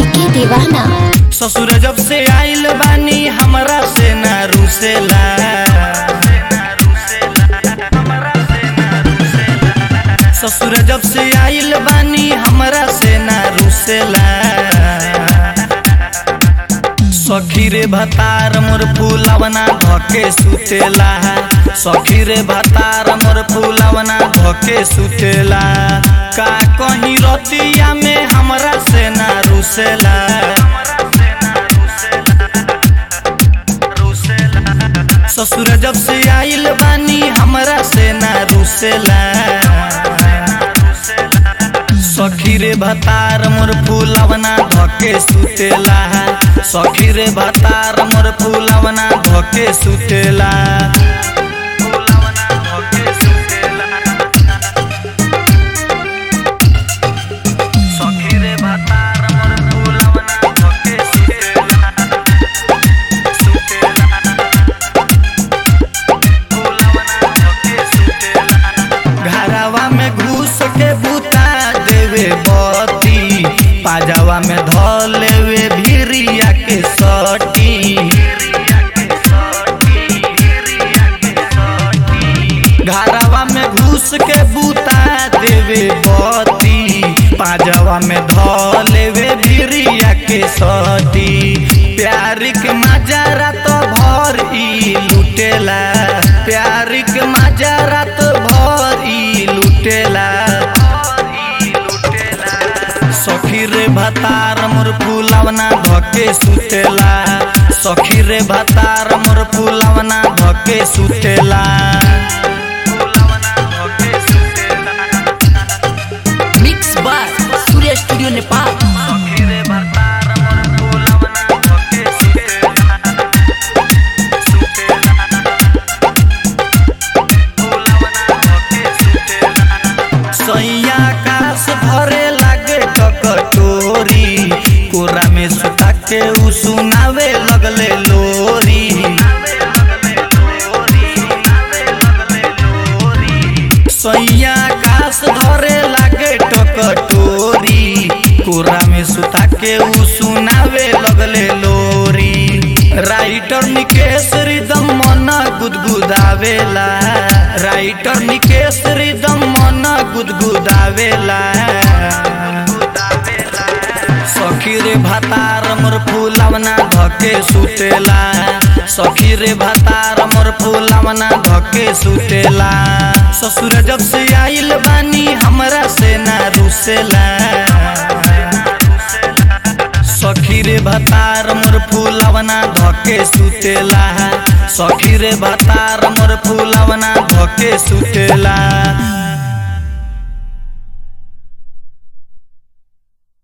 के दीवाना ससुर जब से आइल बानी हमरा से ना रुसेला ससुर जब से आइल बानी हमरा से ना रुसेला सखी रे भतार मोर फूलवना धके सुतेला सखी रे भतार मोर फूलवना धके सुतेला का कहीं रतिया में हमरा से ना रुसेला ससुर जब से आइल बानी हमरा से ना रुसेला सखी रे भतार मोर फूलवना धके सुतेला सखी रे भतार मोर फूलवना धके सुतेला सखी रे भतार मोर फूलवना धके सुतेला सुतेला घरवा में घुस के बुता देवे बती पाजावा में ध लेवे भिरिया के सटी घरवा में घुस के बुता देवे बती पाजावा में ध लेवे भिरिया के सटी प्यार के मजारा तो भर ई लुटेला प्यार के मजारा तो भर ई लुटेला सखी रे भतार मोर फूलवना धके सुतेला सखी रे भतार मोर फूलवना धके सुतेला mix by Surya studio Nepal सखी रे भतार मोर फूलवना धके सुतेला सुतेला सैया कास भरे लागे ककटोरी कोरा में सुता के उ सुनावे लगले लोरी सैया कास धरे लागे टकटोरी कोरा में सुता के उ सुनावे लगले लोरी राइटर निकेश रिदम मन गुदगुदावेला राइटर निकेश रिदम मन गुदगुदावेला सखी रे भतार मोर फूलवना धके सुतेला सखी रे भतार मोर फूलवना धके सुतेला ससुर जब से आइल बानी हमरा से ना रुसेला सखी रे भतार मोर फूलवना धके सुतेला सखी रे भतार मोर फूलवना धके सुतेला